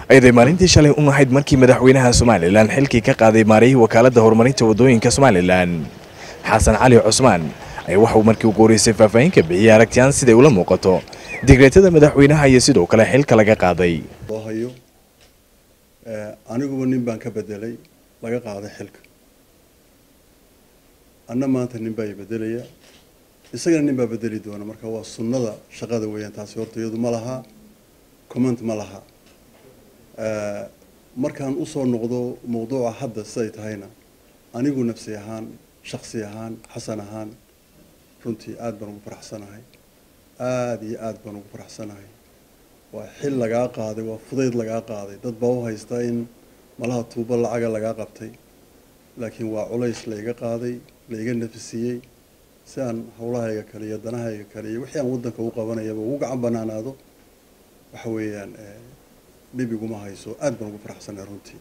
ayday maalintii shalay u nahayd markii madaxweynaha somalilan xilkii ka qaaday maarayihii wakaaladda horumarinta waddooyinka somalilan xasan cali cusmaan ayaa waxauu markii ugu horeysay faahfaahin ka bixiyey aragtiyaan siday ula muuqato digreetada madaxweynaha iyo sidoo kale xilka laga qaaday loo hayo aniguba nin baan ka bedelay laga qaaday xilka anna maanta nin baa i bedelaya isagana nin baa bedeli doona marka waa sunnada shaqada weeyaan taasi horta iyadu ma laha comment ma laha markaan usoo noqdo mawduuca hadda siday tahayna anigu nafsi ahaan shaksi ahaan xasan ahaan runtii aada baan ugu faraxsanahay aada iyo aada baan ugu faraxsanahay waa xil lagaa qaaday waa fudayd lagaa qaaday dad baa u haysta in malaha tuubo lacaga lagaa qabtay laakiin waa culays layga qaaday layga nafisiiyey si aan hawlahayga kale iyo danahayga kale iyo wixii aan waddanka u qabanayaba ugu gacan banaanaado waxa weeyaan dhib iguma hayso aada baan ugu faraxsanahay runtii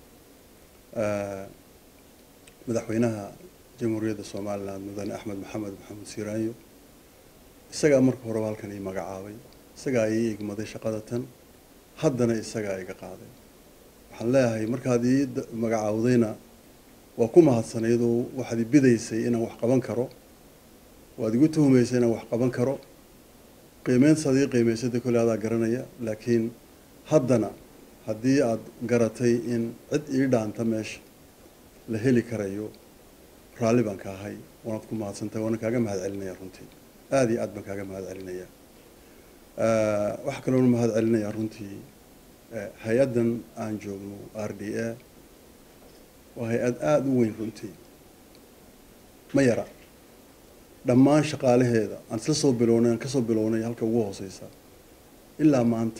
madaxweynaha jamhuuriyadda somalilan mudane axmed maxamed maxamed siiraanyo isagaa marka horeba halkan ii magacaabay isagaa ii igmaday shaqada tan haddana isagaa iga qaaday waxaan leeyahay markaad ii magacaawdayna waa ku mahadsanayd oo waxaad i bidaysay inaan wax qaban karo waad igu tuhumaysay inaan wax qaban karo qiimeyntaad ii qiimaysada kolle adaa garanaya laakiin haddana haddii aad garatay in cid ii dhaanta meesha la heli karayo raalli baan ka ahay waanaad ku mahadsantahay waana kaaga mahad celinaya runtii aada iyo aad baan kaaga mahad celinaya waxaa kaloona mahad celinaya runtii hay-addan aan joogno r d a waa hay-ad aada u weyn runtii ma yara dhammaan shaqaalaheeda aan isla soo bilownay aan kasoo bilownay halka ugu hooseysa ilaa maanta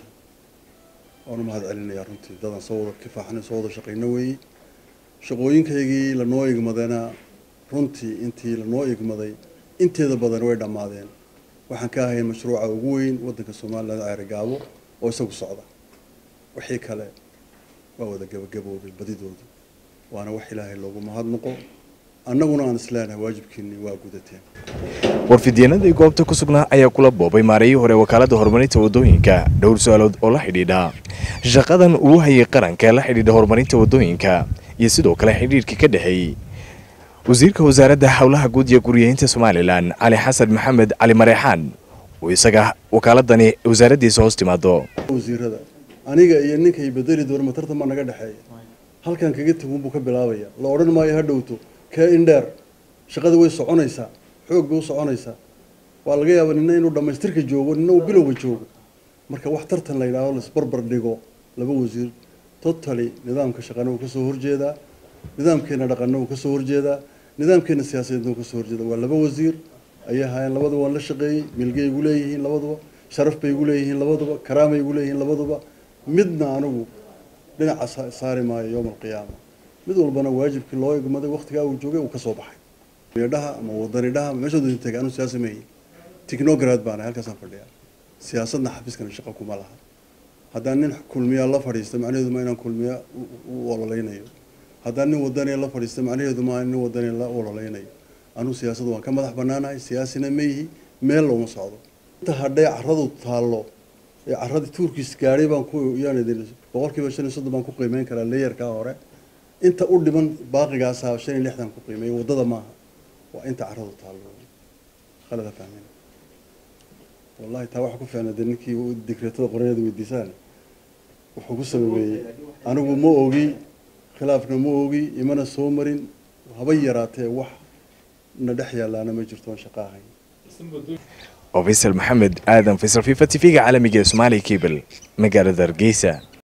waanu mahad celinayaa runtii dadaan soo wada kifaaxnay soo wada shaqayno weeyey shaqooyinkaygii lanoo igmadayna runtii intii lanoo igmaday inteeda badan way dhammaadeen waxaan ka ahayn mashruuca ugu weyn waddanka somalilan ceerigaabo oo isagu socda wixii kale waa wada gabagaboobay badidooda waana wax ilaahay loogu mahadnaqo annaguna aan isleenahay waajibkiinii waa gudateen warfidyenadii goobta ku sugnaa ayaa kula boobay maarayihii hore wakaaladda horumarinta waddooyinka dhowr su-aalood oo la xidhiidha shaqadan uu hayay qaranka la xidhiidha horumarinta waddooyinka iyo sidoo kale xidhiidhkii ka dhexeeyey wasiirka wasaaradda howlaha guud iyo guriyeynta somalilan cali xasan maxamed cali mareexaan oo isaga wakaaladani wasaaraddiisa hoos timaado wasiirada aniga iyo ninkay bedeli doona matartan baa naga dhexeeya halkan kaga tagun buu ka bilaabaya la odhan maayo ha dhowto kee indheer shaqada way soconaysaa xoog bay u soconaysaa waa laga yaabaa nina inuu dhammaystirka joogo nina uu bilowga joogo marka wax tartan la yidhaaho laisbarbar dhigo laba wasiir totally nidaamka shaqana uu kasoo horjeedaa nidaamkeena dhaqanna uu kasoo horjeedaa nidaamkeena siyaasadeedna uu kasoo horjeeda waa laba wasiir ayay ahaayeen labaduba waan la shaqeeyey milgay igu leeyihiin labaduba sharaf bay igu leeyihiin labaduba karaamay igu leeyihiin labaduba midna anigu dhinaca saari maayo yowma alqiyaama mid walbana waajibkii loo igmaday waqtigaa uu joogay uu kasoo baxay dhaha ama wadanidhaha meeshood tagay anu siyaasa meeyi technograd baana halkaasaan fadhiyaa siyaasadna xafiiskana shaqo kuma laha haddaan nin kulmiyaa la fadhiista macnaheedu ma inaan kulmiya u ololeynayo haddaan nin wadaniya la fadhiista macnaheedu ma nin wadaniya la ololeynayo anuu siyaasada waan ka madax banaanahay siyaasina meyihi meel looma socdo inta hadhay caradu taallo ee caradii tuurkiis gaadhay baan ku yaan idin boqolkiiba shan iyo soddon baan ku qiimeyn karaa leeyarkaa hore inta u dhiman baaqigaasa shan iyo lixdan ku qiimeeya waddada maaha waa inta caradu taallo khalada fahmin wallahi taa waxa ku fiicna dee ninkii digreetada qorayaeda weydiisaan wuxuu ku sababeeyey anigu ma ogi khilaafna ma ogi imana soo marin haba yaraatee wax na dhex yaalaana ma jirtoon shaqo ahayn oo faysal maxamed aadan faysal fifa t v-ga caalamiga ee somaali cable magaalada hargeysa